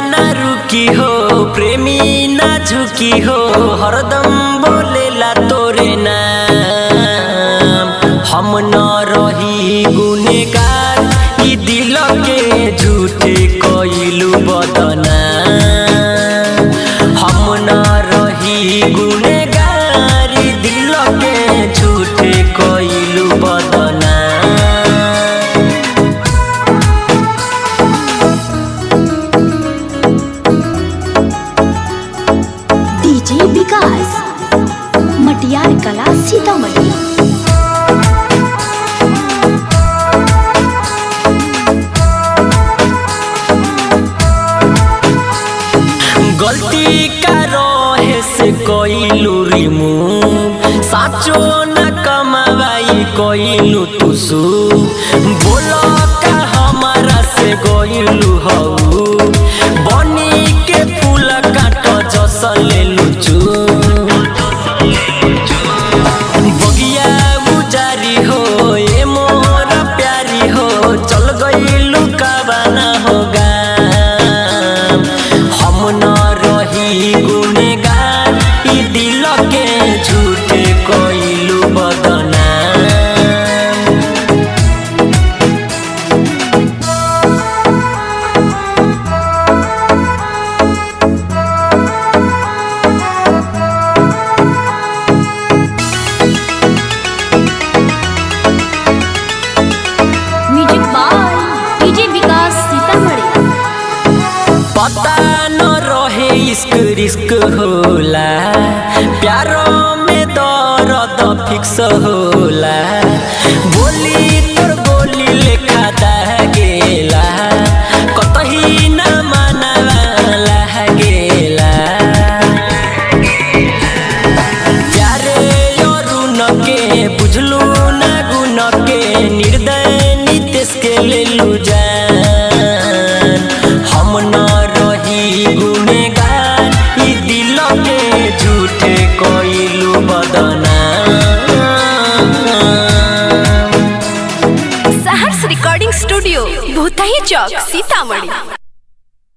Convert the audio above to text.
ना रुकी हो प्रेमी ना झुकी हो हरदम बोलेला तोरे नाम हम न रही गुनेगार ई दिल के झूठे कइलू बदना हम न रही गुनेगार ई दिल के झूठे कइलू बदना डीजे विकास मटियार कला सीतामढ़ी गलती का रहे से कइलू रिमूव साचो न कमावाई कइलू तुसु बोलो का हमारा से गइलू हऊ बनी के फूल काट जस लेलू चू बगिया उजारी हो ए मोर प्यारी हो चल गइलू काबाना होगा हम न रही गुनेगार ई दिल के झूठे कइलू बदना music by DJ Vikas Sitamarhi पता न रहे इश्क रिस्क होला प्यारो में दर्द फिक्स होला बोली तोर बोली लेखा गेला कतही न मानवाला गेला प्यारे अरुण के बुझलू ना गुण के निर्दय नितेश के लेलू जान हम न रही गुनेगार ई दिल के झूठे कइलू बदना सहर्ष रिकॉर्डिंग स्टूडियो भूतही चौक सीतामढ़ी